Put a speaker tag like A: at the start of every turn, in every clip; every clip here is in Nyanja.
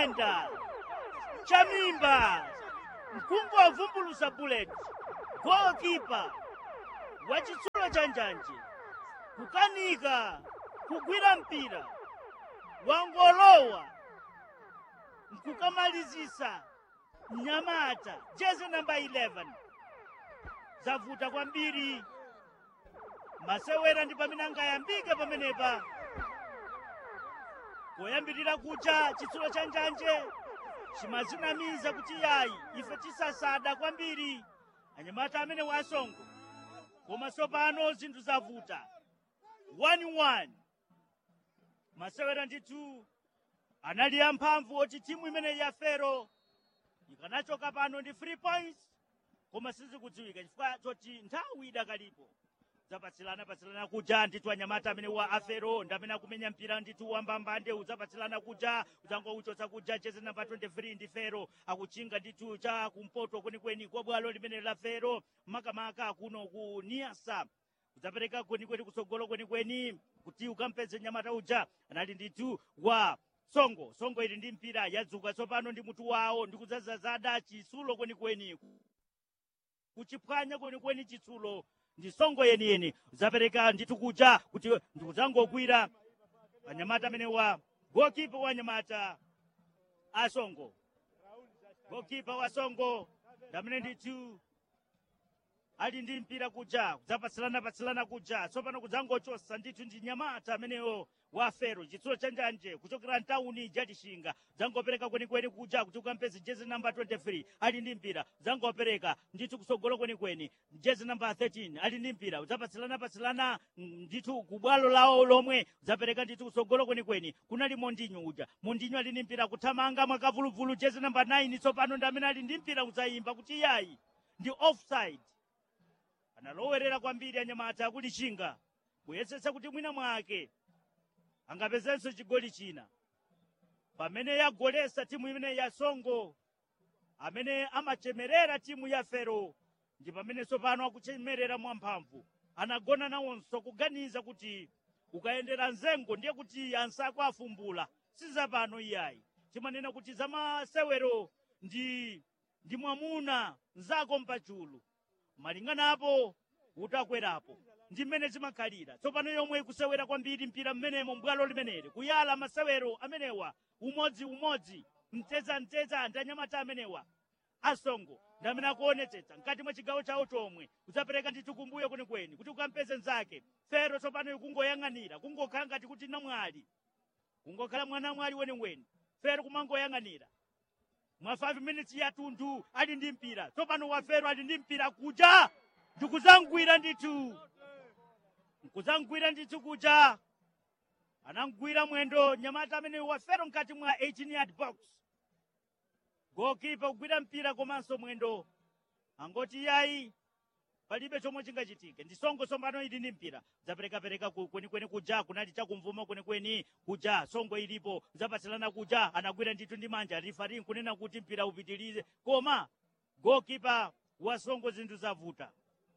A: chayenda chamimba mkungu wavumbulusa bullet goalkeeper wa chitsulo cha njanje kukanika kugwira mpira wangolowa nkukamalizisa mnyamata jezi namba 11 zavuta kwambiri masewera ndi pamene angayambike pamenepa poyambirira kucha chitsulo cha njanje chimazinamiza kuti yayi ife tisasada kwambiri anyamata amene wasongo koma tsopano zinthu zavuta 1-1 masewera ndithu anali amphamvu oti timu imeneyi ya fero ikanachoka pano ndi 3 points koma sizikudziwika chifukwa choti nthawi idakalipo udzapatsilana patsilana kuja ndithu anyamata amene wa afero ndi amene akumenya mpira ndithu wambambande udzapatsilana kuja udzangouchotsa kuja jezi namba 23 ndi fero akuchinga ndithu cha kumpoto kwenikweni kwa bwalo limene la fero makamaka kuno ku niasa udzapereka kwenikweni kutsogolo kwenikweni kuti ukampeze nyamata uja anali ndithu wa songo songo ili ndi mpira yadzuka tsopano ndi mutu wawo ndi kudzazazada chitsulo kwenikweni kuchiphwanya kwenikweni chitsulo ndi songo yeniyeni udzapereka ndithu kuja kuti ndikudzangogwira anyamata amene wa gokipa wa anyamata asongo gokipa wa songo ndamene ndithu ali ndi mpira kuja kudzapatsilana patsilana kuja tsopano kudzangochosa ndithu ndi nyamata amenewo wa fero chitsulo cha njanje kuchokera mtawuni jatishinga dzangopereka kwenikweni kuja kuti ukampeze jezi namba 23 ali ndi mpira dzangopereka ndithu kutsogolo kwenikweni jezi namba 13 ali ndi mpira udzapatsilana patsilana ndithu kubwalo lawo lomwe udzapereka ndithu kutsogolo kwenikweni kunali mondinyo uja mondinyo ali ndi mpira kuthamanga mwakavuluvulu jezi namba 9 tsopano ndi amene ali ndi mpira kudzayimba kuti yayi ndi offside analowerera kwambiri anyamata akulichinga kuyesetsa kuti mwina mwake angapezenso chigoli china pamene yagolesa timu imene ya songo amene amachemerera timu ya fero ndi pamene tsopano akuchemerera mwamphamvu anagona nawonso kuganiza kuti ukayendera mzengo ndiye kuti ansako afumbula sizapano iyayi timanena kuti zamasewero ndi ndi mwamuna mzako mpachulu malinganapo utakwerapo ndi mmene zimakhalira tsopano yomwe ikusewera kwambiri mpira mmenemo mbwalo limeneli kuyala masewero amenewa umodziumodzi mtezamteza ndi anyamata amenewa asongo ndi amene akuonetsetsa mkati mwa chigawo chawo chomwe udzapereka ndithu kumbuyo kwenikweni kuti ukampeze mnzake fero tsopano ikungoyang'anira kungokhala ngati kuti namwali kungokhala mwana mwali weniweni fero kumangoyang'anira mwa 5 minutes yathunthu ali ndi mpira tsopano wafero ali ndi mpira kuja ndikuzangwira ndithu nkuzangwira ndithu kuja anangwira mwendo nyamata amene wafero mkati mwa 18 yard box gokipa kugwira mpira komanso mwendo angoti yayi palibe chomwe chingachitike ndi songo tsopano ili ndi mpira zaperekapereka kwenikweni kuja kunali chakumvuma kwenikweni kuja songo ilipo zapatsilana kuja anagwira ndithu ndi manja rifari nkunena kuti mpira upitilize koma gokipa wa songo zinthu zavuta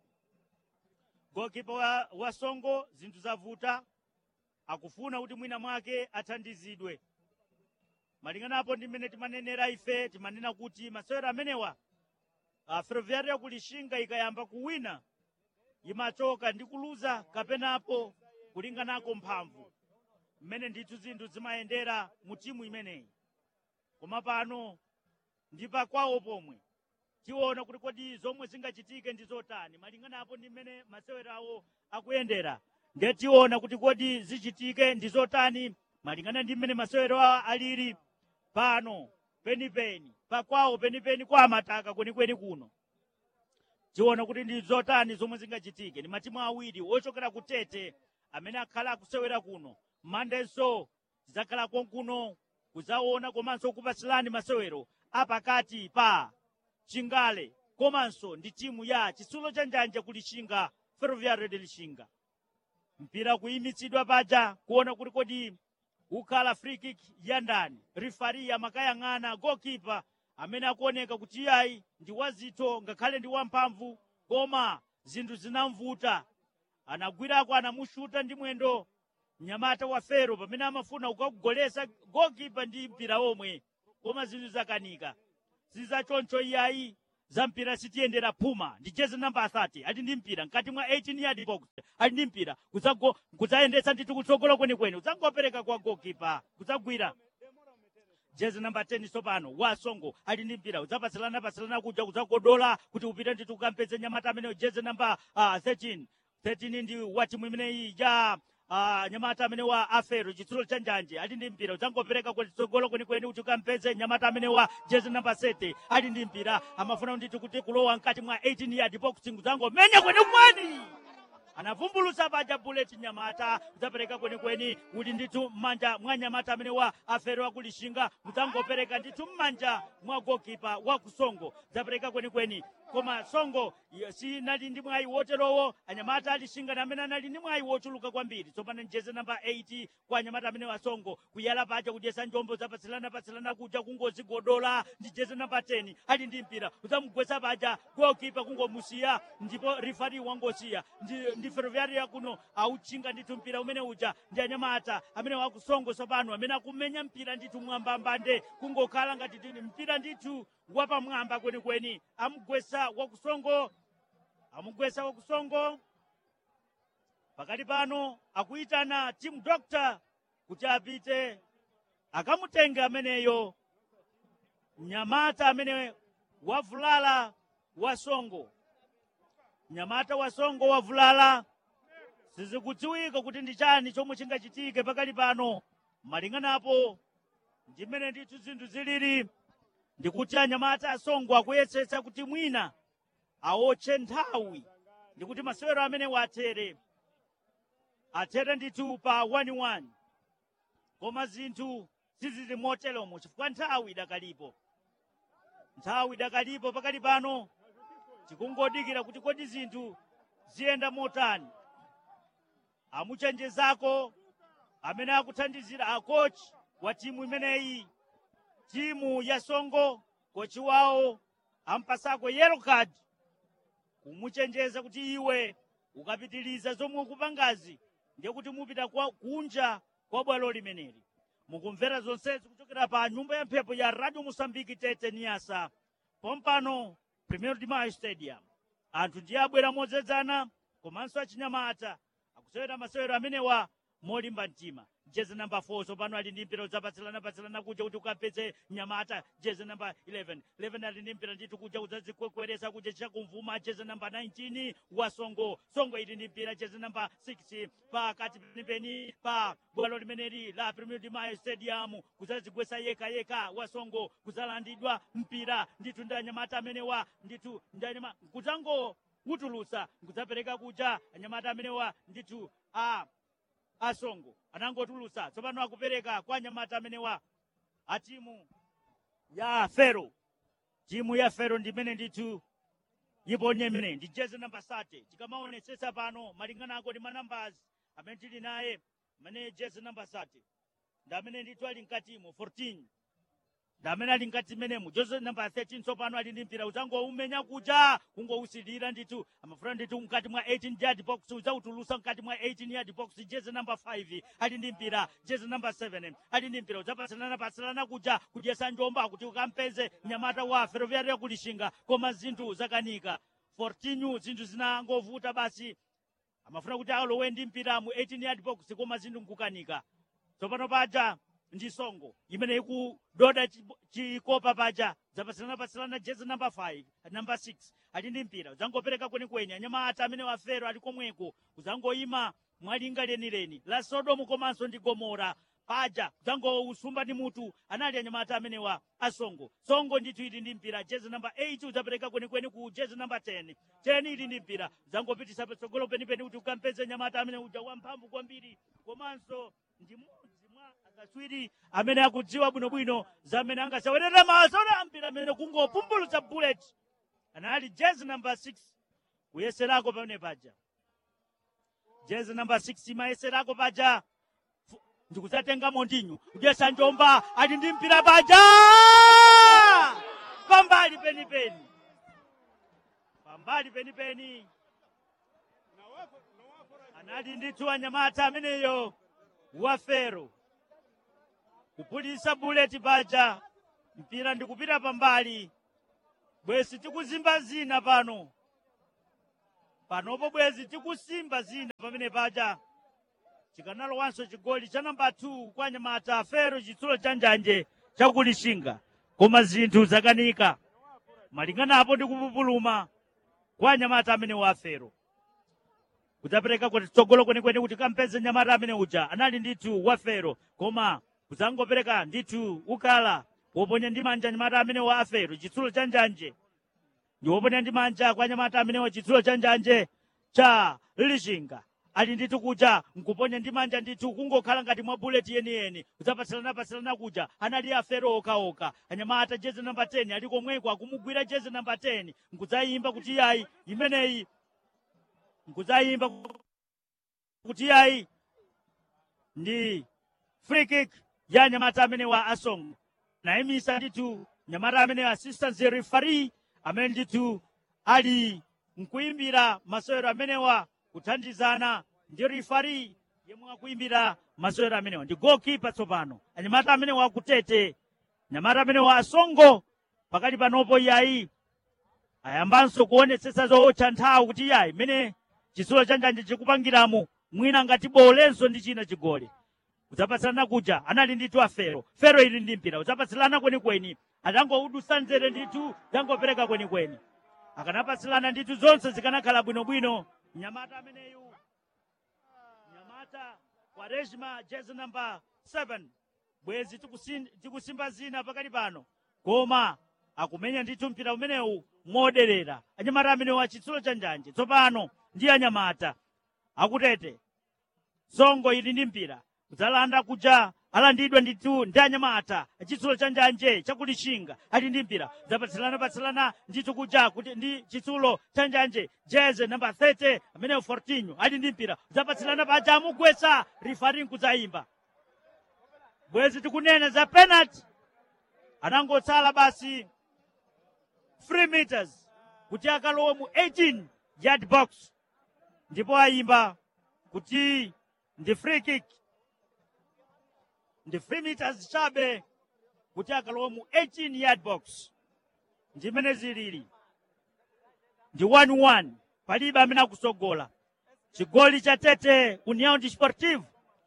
A: gokipa wa, wa songo zinthu zavuta akufuna kuti mwina mwake athandizidwe malinganapo ndi mmene timanenera ife timanena kuti masewero amenewa uh, ferroviário yakulishinga ikayamba kuwina imachoka ndi kuluza kapenapo kulinganako mphamvu mmene ndithu zinthu zimayendera mu timu imeneyi koma pano ndi pakwawo pomwe tiona kuti kodi zomwe zingachitike ndi zotani malinganapo ndi mmene masewero awo akuyendera ndiye tiona kuti kodi zichitike ndi zotani malingana ndi mmene masewero awo alili pano penipeni pakwawo penipeni kwa amataka kwenikweni kuno tiona kuti ndi zotani zomwe zingachitike ndi matimu awiri ochokera ku tete amene akhala akusewera kuno mandenso zidzakhala konkuno kudzaona komanso kupatsilani masewero apakati pa chingale komanso ndi timu ya chitsulo cha njanja kulishinga ferroviario de lishinga mpira kuyimitsidwa paja kuona kuti kodi ukhala free kick ya ndani rifari amakayang'ana goalkeeper amene akuoneka kuti iyayi ndi wazitho ngakhale ndi wamphamvu koma zinthu zinamvuta anagwirako anamushuta ndi mwendo mnyamata wa fero pamene amafuna kukagolesa goalkeeper ndi mpira omwe koma zinthu zakanika sizachoncho iyayi za mpira sitiyendera phuma ndi jezi namba 30 ali ndi mpira mkati mwa 18 yard box ali ndi mpira kudzago- kudzayendetsa ndithu kutsogolo kwenikweni kudzangopereka kwa gokipa kudzagwira jezi namba 10 tsopano wasongo ali ndi mpira udzapatsilana patsilana kuja kudzagodola kuti upite ndithu ukampeze nyamata ameneyo jezi namba uh, 13 13 ndi wa timu imeneyi ya uh, nyamata amene wa afero chitsulo cha njanje ali ndi mpira udzangopereka kutsogolo kwenikweni kuti ukampeze nyamata amene wa jezi namba 7 ali ndi mpira amafuna ndithu kuti kulowa mkati mwa 18 yard box kudzangomenya kwenikweni anavumbulutsa paja bullet nyamata udzapereka kwenikweni kuti ndithu m'manja mwa nyamata amene wa afero akulishinga mudzangopereka ndithu m'manja mwa gokipa wa kusongo udzapereka kwenikweni koma songo iyo sinali ndi mwayi woterowo anyamata alishinga amene anali ndi mwayi wochuluka kwambiri tsopano njeze namba 8 kwa anyamata amene wasongo kuyala paja kudyesa njombo zapatsilana patsilana kuja kungozigodola ndi jeze namba 10 ali ndi mpira udzamugwetsa paja gokipa kungomusiya ndipo rifari wangosiya ndi, ndi ferroviaria kuno auchinga ndithu mpira umene uja ndi anyamata amene wakusongo tsopano amene akumenya mpira ndithu mwambambande kungokhala ngati tini mpira ndithu wapamwamba kwenikweni amugwesa wakusongo amugwesa wakusongo pakati pano akuyitana team doctor kuti apite akamutenge ameneyo mnyamata amene wavulala wasongo mnyamata wasongo wavulala sizikudziwika kuti ndi chani chomwe chingachitike pakali pano malinganapo ndi mmene ndithu zinthu zilili ndikuti anyamata asongo akuyesetsa kuti mwina awotche nthawi ndikuti masewero amene watere athere ndithu pa 1-1 koma zinthu sizili moteromo chifukwa nthawi idakalipo nthawi idakalipo pakali pano tikungodikira kuti kodi zinthu ziyenda motani amuchenjezako amene akuthandizira akochi wa timu imeneyi timu ya songo kochi wawo ampasako yellow card kumuchenjeza kuti iwe ukapitiliza zomwe ukupangazi ndiye kuti mupita kwa kunja kwa bwalo limeneli mukumvera zonsezi kuchokera pa nyumba ya mphepo ya radio mosambiki tete niyasa pompano premier de mayo stadium anthu ndiye abwera modzedzana komanso achinyamata akusewera masewero amenewa molimba mtima jezi namba 4 tsopano ali ndi mpira udzapatsilana patsilana kuja kuti ukapeze nyamata jezi namba 11 11 ali ndi mpira ndithu kuja udzazikwekweresa kuja chakumvuma jezi namba 19 wa songo songo ili ndi mpira jezi namba 6 pakati penipeni pa bwalo limeneli la premier de mayo stadium kudzazigwesa yeka yeka wa songo kudzalandidwa mpira ndithu ndi anyamata amenewa ndithu ndi anyama kudzango utulutsa nkudzapereka kuja anyamata amenewa ndithu a asongo anangotulutsa tsopano akupereka kwa anyamata amenewa a timu ya fero timu ya fero ndimene ndithu iponye mene ndi jezi namba sate tikamaonetsetsa pano malinganako ndi manambers amene tili naye amene jezi namba sate ndi amene ndithu ali mkatimo 14 ndi amene ali mkati menemo jezi namba 13 tsopano ali ndi mpira udzangoumenya kuja kungousilira ndithu amafuna ndithu mkati mwa 18 yard box udzautulusa mkati mwa 18 yard box jezi namba 5 ali ndi mpira jezi namba 7 ali ndi mpira udzapatsilana patsilana kuja kudyesa njomba kuti ukampeze nyamata wa ferroviaria kulishinga koma zinthu zakanika 14 zinthu zinangovuta basi amafuna kuti alowe ndi mpira mu 18 yard box koma zinthu nkukanika tsopano paja ndi songo imene ikudoda chibo- chikopa paja zapatsilana-patsilana jezi namba 5 namba 6 ali ndi mpira udzangopereka kwenikweni anyamata amene wafero ali komweko udzangoyima mwalinga lenileni la sodomu komanso ndi gomora paja udzangousumba ndi mutu anali anyamata amenewa asongo songo ndithu ili ndi mpira jezi namba 8 udzapereka kwenikweni ku jezi namba 10 10 ili ndi mpira udzangopitisa patsogolo penipeni kuti ukampeze nyamata amene uja wamphamvu kwambiri komanso ndi mmodzi mwa akatswiri amene akudziwa bwinobwino zamene angasawerera mazola mpira amene kungopumbulutsa bullet anali jezi namba 6 kuyeserako pamene paja jezi namba 6 mayeserako paja Fu- ndikudzatenga mondinyu kudyesa njomba ali ndi mpira paja pambali penipeni pambali penipeni anali ndithu anyamata ameneyo wafero kupulisa buleti paja mpira ndikupita pambali bwezi tikuzimba zina pano panopo bwezi tikusimba zina pamene paja chikanalowanso chigoli cha namba 2 kwa anyamata fero chitsulo cha njanje chakulishinga koma zinthu zakanika malinganapo ndi kupupuluma kwa anyamata amene wa fero kudzapereka kuti tsogolo kwenikweni kuti kampeze nyamata amene uja anali ndithu wa fero koma kudzangopereka ndithu ukala woponya ndi manja nyamata amene wa afero chitsulo cha njanje ndi woponya ndi manja kwa nyamata amene wa chitsulo cha njanje cha lishinga ali ndithu kuja nkuponya ndi manja ndithu kungokhala ngati mwa buleti yeniyeni kudzapatsilana patsilana kuja anali afero okaoka anyamata jezi namba 10 ali komweko akumugwira jezi namba 10 nkudzayimba kuti yayi imeneyi nkudzayimba kuti yayi ndi free kick ya nyamata amene wa asongo nayimisa ndithu nyamata amene assistant referee amene ndithu ali nkuyimbira masewero amenewa kuthandizana ndi referee yemwe akuyimbira masewero amenewa ndi goalkeeper tsopano anyamata amenewa akutete nyamata amenewa asongo pakali panopo yayi ayambanso kuonetsetsa zootcha nthawi kuti yayi imene chitsulo cha njanje chikupangiramo mwina ngati bolenso ndi china chigoli kudzapatsilana kuja anali ndithu afero fero ili ndi mpira kudzapatsilana kwenikweni atangoudutsa nzere ndithu zangopereka kwenikweni akanapatsilana ndithu zonse zikanakhala bwinobwino nyamata ameneyu nyamata wa rejima jezi namba 7 bwezi tikusin- tikusimba zina pakati pano koma akumenya ndithu mpira umenewu moderera anyamata amenewu achitsulo cha njanje tsopano ndi anyamata akutete songo ili ndi mpira kudzalanda kuja alandidwa ndithu ndi anyamata chitsulo cha njanje chakulishinga ali ndi mpira zapatsilana patsilana ndithu kuja kuti ndi chitsulo cha njanje jeze namba 30 ameneyo fortinho ali ndi mpira zapatsilana paja amugwetsa rifarin kudzayimba bwezi tikunena za penalty anangotsala basi 3 meters kuti akalowe mu 18 yard box ndipo ayimba kuti ndi free kick ndi 3 meters chabe kuti akalowe mu 18 yard box ndimene zilili ndi 1-1 palibe amene akusogola chigoli cha tete união desportivo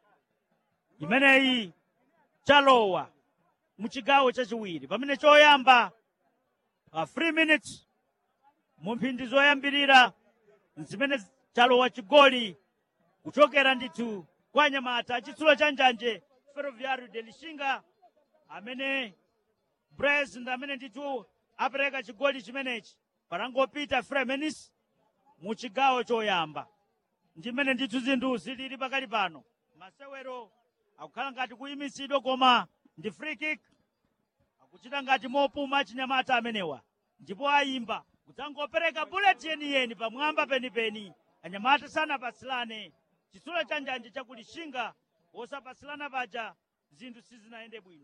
A: imeneyi chalowa mu chigawo chachiwiri pamene choyamba pa 3 minutes mu mphindi zoyambirira zimene chalowa chigoli kuchokera ndithu kwa nyamata chitsulo cha njanje ferroviário de lixinga amene bres ndi amene ndithu apereka chigoli chimenechi patangopita fremenis mu chigawo choyamba ndimene ndithu zinthu zilili pakali pano masewero akukhala ngati kuyimisidwa koma ndi free kick akuchita ngati mopuma chinyamata amenewa ndipo ayimba kudzangopereka bullet yeniyeni pamwamba penipeni anyamata sanapatsilane chitsulo cha njanje chakulishinga wosapatsilana paja zinthu sizinayende bwino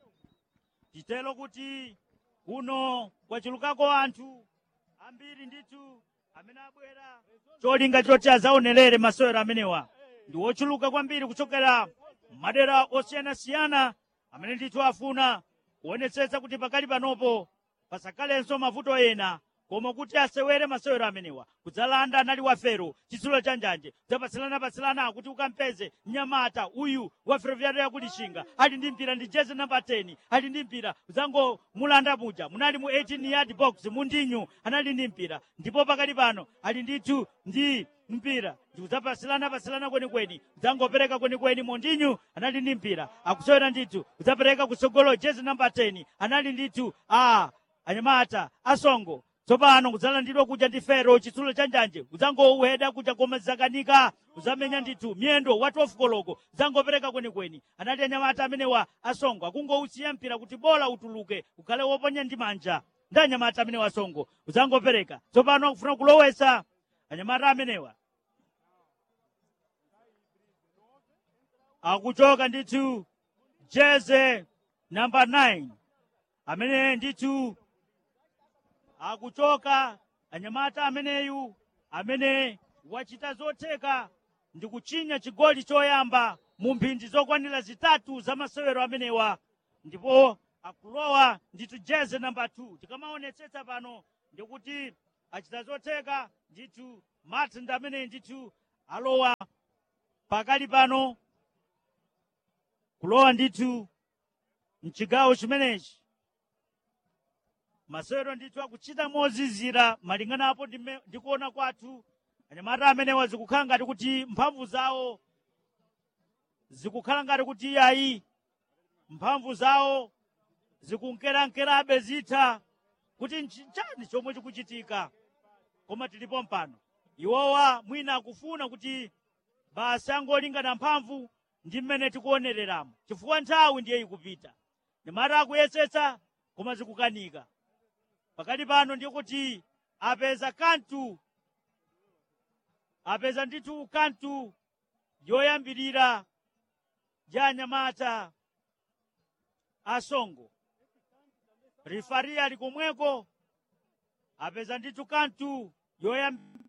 A: titelo kuti kuno kwachulukako anthu ambiri ndithu amene abwera cholinga choti azaonelere masewero amenewa ndi wochuluka kwambiri kuchokera madera osiyanasiyana amene ndithu afuna kuonetsetsa kuti pakali panopo pasakhalenso mavuto ena koma kuti asewere masewero amenewa kudzalanda anali wafero chitsulo cha njanje kudzapatsilana-patsilana kuti ukampeze mnyamata uyu wa ferroviário yakulishinga ali ndi mpira ndi jezi namba 10 ali ndi mpira kudzangomulanda muja munali mu 18 yard box mundinyu anali ndi mpira ndipo pakali pano ali ndithu ndi mpira ndikudzapatsilana-patsilana kwenikweni kudzangopereka kwenikweni mondinyu anali ndi mpira akusewera ndithu kudzapereka kutsogolo jezi namba 10 anali ndithu a anyamata asongo tsopano kudzalandidwa kuja ndi fero chitsulo cha njanje kudzangoweda kuja koma zakanika kudzamenya ndithu miyendo wa 12 koloko kudzangopereka kwenikweni anali anyamata amenewa asongo akungousiya mpira kuti bola utuluke ukhale woponya ndi manja ndi anyamata amenewa asongo kudzangopereka tsopano akufuna kulowesa anyamata amenewa akuchoka ndithu jeze namba 9 amene ndithu akuchoka anyamata ameneyu amene wachita zotheka ndi kuchinya chigoli choyamba mu mphindi zokwanira zitatu za masewero amenewa ndipo akulowa ndithu jeze namba 2 tikamaonetsetsa pano ndikuti achita zotheka ndithu martin ndi amene ndithu alowa pakali pano kulowa ndithu mchigawo chimenechi masewero ndithu akuchita mozizira malinganapo ndime- ndikuona kwathu anyamata amenewa zikukhala ngati kuti mphamvu zawo zikukhala ngati kuti iyayi mphamvu zawo zikunkerankerabe zitha kuti nchani chomwe chikuchitika koma tilipo mpano iwowa mwina akufuna kuti basi angolingana mphamvu ndi mmene tikuonereramo chifukwa nthawi ndiye ikupita nyamata akuyesetsa koma zikukanika pakati pano ndiye kuti apeza kantu apeza ndithu kantu yoyambirira ya anyamata asongo rifari ali komweko apeza ndithu kantu yoyambirira